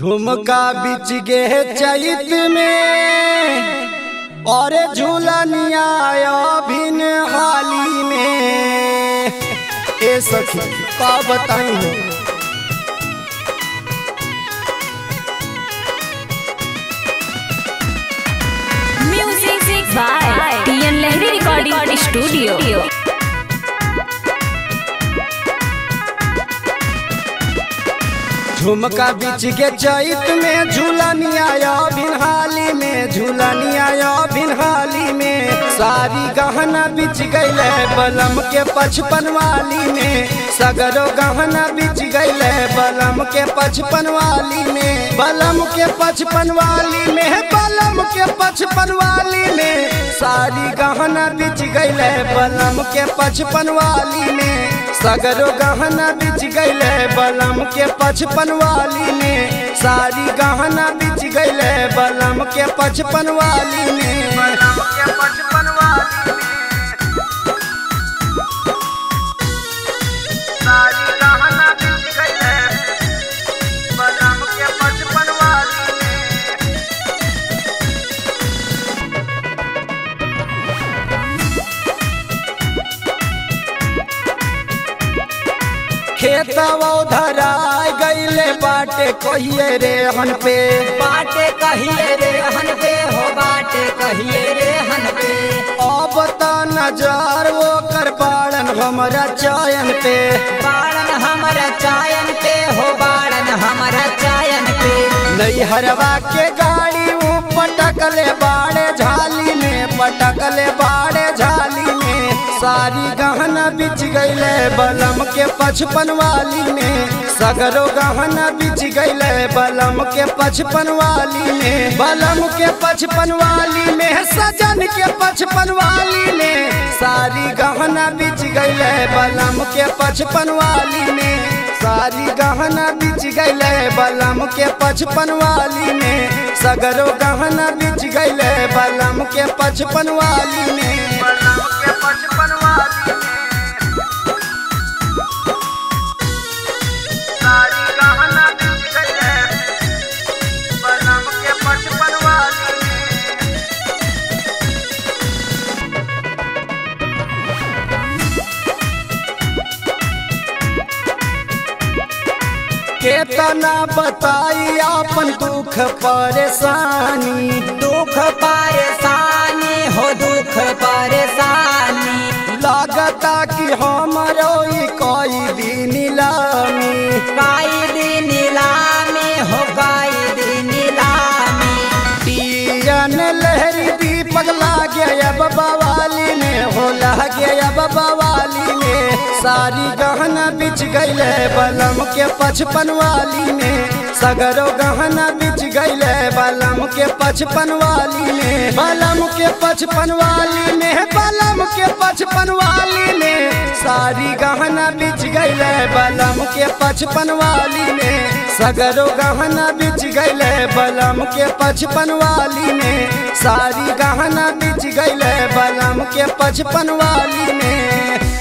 झुमका बिच गे चैत में और झूलनिया भिन हाली में ए सखी का बताई Music by TN Lehri Recording Studio. झुमका बिच के चैत में झूलनिया भिन हाली में झूलनिया भिन हाली में सारी गहना बिच गईले बलम के पचपन वाली में सगरो गहना बिच गईले बलम के पचपन वाली में बलम के पचपन वाली में बलम के पचपन वाली में सारी गहना बिच गईले बलम के पचपन वाली में सगरो गहना बिच गईले बलम के पचपन वाली में सारी गहना बिच गईले बलम के पचपन वाली में बलम के पचपन वाली सारी गहना बिच गईले बलम के पचपन वाली में खेतवा धराय गईले बाटे कहिए रे हन पे बाटे कहिए रे हन पे हो बाटे कहिए रे हन पे अब त नजर वो कर बाड़न हमरा चयन पे बाड़न हमारा चायन पे हो बाड़न हमारा चायन पे नैहरवा के गाड़ी ऊ पटकले बाड़े झाली में पटकले बाड़े झाली में सारी गहना बिच गईले बलम के पचपन वाली में सगरो गहना बिच गईले बलम के पचपन वाली में बलम के पचपन वाली में सजन के पचपन वाली में सारी गहना बिच गईले बलम के पचपन वाली में सारी गहना बिच गईले बलम के पचपन वाली में सगरो गहना बिच गईले बलम के पचपन वाली में बलम के पचपन वाली में सारी गहना बिच गईले बलम के पचपन वाली में केतना बताई अपन दुख परेशानी दुख परेशानी हो दुख परेशानी लागता कि हमरो ई कोई दिन लामी काई दिन नीलामी हो काई दिन नीलामी पियन लहरी दीपक लागे अब बवाली में हो लागे अब बवाली में सारी गहना बिच गईले बलम के पचपन वाली में सगरो गहना बिच गईले बलम के पचपन वाली में बलम के पचपन वाली में बलम के पचपन वाली में सारी गहना बिच गईले बलम के पचपन वाली में सगरो गहना बिच गईले बलम के पचपन वाली में सारी गहना बिच गईले बलम के पचपन वाली में